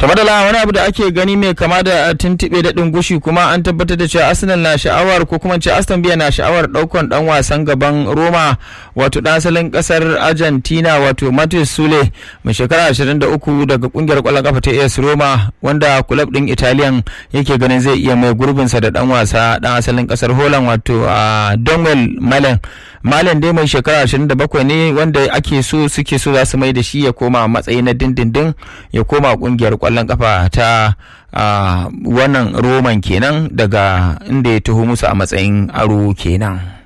tamadala wani abu da ake gani mai kama da tuntuɓe daɗin gushi kuma an tabbatar da cewa arsenal na sha'awar ko kuma ce aston villa na sha'awar ɗaukan ɗan wasan gaban roma wato ɗan asalin ƙasar argentina wato matheus sule mai shekara 23 daga ƙungiyar ƙwallon kafa ta as roma wanda kulab ɗin italian yake ganin zai iya mai gurbinsa da ɗan wasa ɗan asalin ƙasar holland wato a donwell malen malen dai mai shekara 27 ne wanda ake so suke so za su mai da shi ya koma matsayi na dindindin ya koma ƙungiyar kwallon kafa ta wannan roman kenan daga inda ya taho musu a matsayin aro kenan.